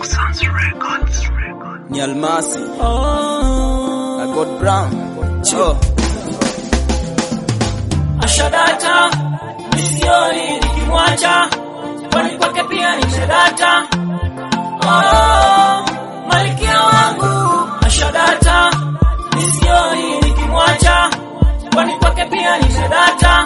ni almasi I got brown oh. ashadata misioni nikimwacha kwani kwake pia ni shadata oh, malkia wangu ashadata misioni nikimwacha kwani kwake pia ni shadata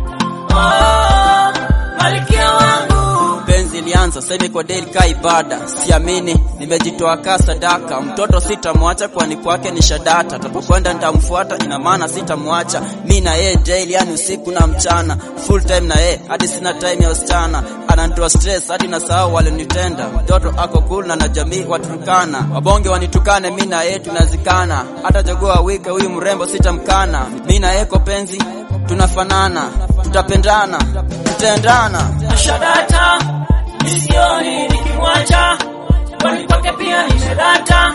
oh, malkia wangu penzi ilianza sasa kwa deli ka ibada siamini nimejitoa ka sadaka mtoto sitamwacha kwani kwake ni shadata tapokwenda nitamfuata ina maana sitamwacha mi na yeye daily yani usiku na mchana full time na yeye hadi sina time ya usichana ananitoa stress hadi nasahau walinitenda mtoto ako cool na na jamii waturukana wabonge wanitukane mi na yeye tunazikana hata jogoo wike huyu mrembo sitamkana mi na yeye kwa penzi tunafanana tutapendana tutaendana ashadata misioni nikimwacha kwani kwake pia ni shadata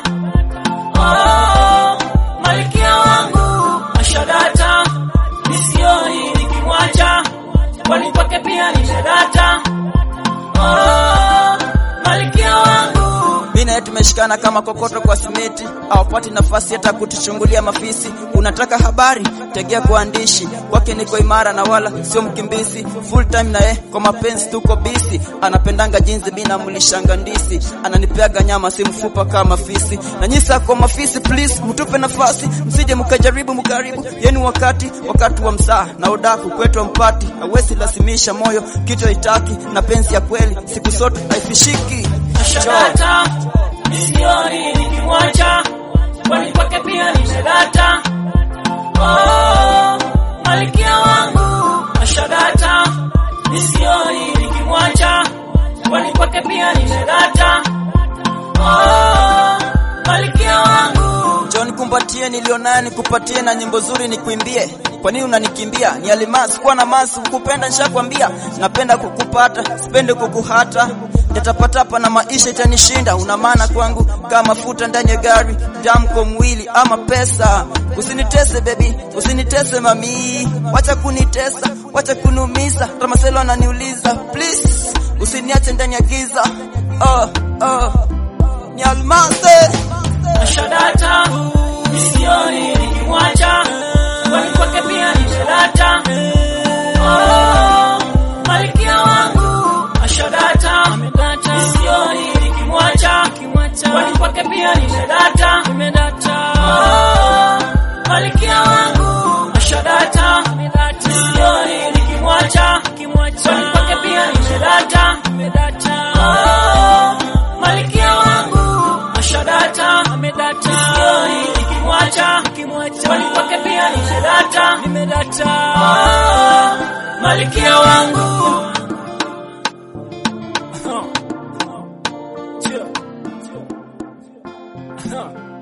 oh, malkia wangu ashadata misioni nikimwacha kwani kwake pia ni shadata oh, malkia wangu mi naye tumeshikana kama kokoto kwa simiti awapati nafasi hata kutuchungulia mafisi unataka habari tegea kuandishi kwake niko imara na wala sio mkimbizi full time naye kwa mapenzi tuko bisi anapendanga jinsi mi namlishanga ndisi ananipeaga nyama si mfupa kama fisi na nyisa kwa mafisi please mtupe nafasi msije mkajaribu mkaribu yenu wakati wakati wa msaa na udaku kwetu mpati awezi lasimisha moyo kitu haitaki na penzi ya kweli siku zote haifishiki shadata misioni nikimwacha kwani kwake pia ni shadata oh, malkia wangu ashadata misioni nikimwacha kwani kwake pia ni shadata oh, malkia wangu John kumbatie nilionayo nikupatie na nyimbo zuri nikuimbie. Kwa nini unanikimbia? Ni alimasi kuwa na masi kukupenda nishakwambia. Napenda kukupata, sipende kukuhata. Nitapatapa na maisha itanishinda. Una maana kwangu kama mafuta ndani ya gari, damu kwa mwili ama pesa. Usinitese baby, usinitese mami. Wacha kunitesa, wacha kunumiza. Ramaselo ananiuliza, please usiniache ndani ya giza. Oh, oh. Ni almasi. ashadata misioni nikimwacha kwani kwake pia ni shadata oh, malkia wangu ashadata misioni nikimwacha kwani kwake pia ni shadata oh, malkia wangu ashadata misioni nikimwacha kwani kwake pia ni shadata oh, malkia wangu ashadata misioni nikimwacha kwani kwake pia ni shadata oh, malkia wangu Huh. Huh.